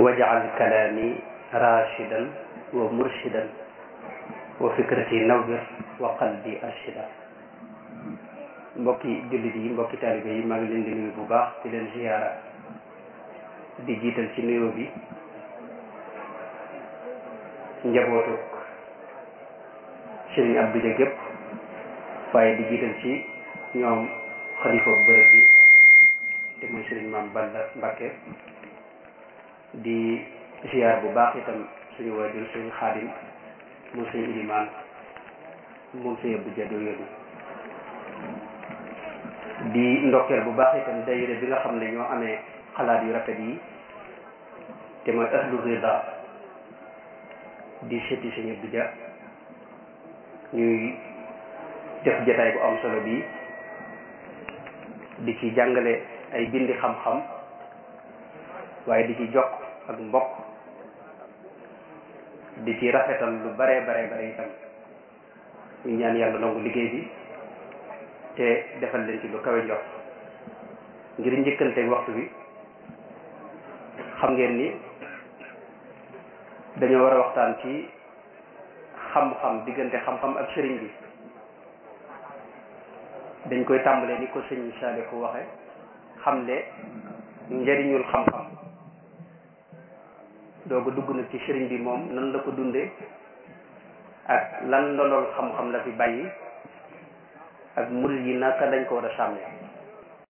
wajal kalaami rashidan wa murshidan wa fikrati nawwir wa qalbi arshida mbokki jullit yi mbokki taalibe yi maa ngi leen di nuyu bu baax di leen ziyaara di jiital ci nuyoo bi njabootuk Sëriñ Abdou Dia gépp waaye di jiital ci ñoom xalifa bërëb bi te mooy Sëriñ Maam Balla Mbakke di ziyaar bu baax itam suñu waajur Sëriñ Xaadim moom Sëriñ Ilimaan moom Sëriñ Abdou Dia yooyu di ndokkeel bu baax itam dayire bi nga xam ne ñoo amee xalaat yu rafet yi te mooy ahlu rida di seeti Sëriñ Abdou Dia ñuy def jataay bu am solo bi di ci jàngale ay bindi xam-xam waaye di ci jokk ak mbokk di ci rafetal lu bare bare bare itam ñu ñaan yàlla nangu liggéey bi te defal leen ci lu kawe jox ngir njëkkanteeg waxtu bi xam ngeen ni dañoo war a waxtaan ci xam-xam diggante xam-xam ak sëriñ bi dañ koy tàmbalee ni ko sëñ Saalihu waxe xamle njëriñul xam-xam dooga dugg nag ci sëriñ bi moom nan la ko dunde ak lan ndolool xam-xam la fi bàyyi ak murid yi naka lañ ko war a sàmmee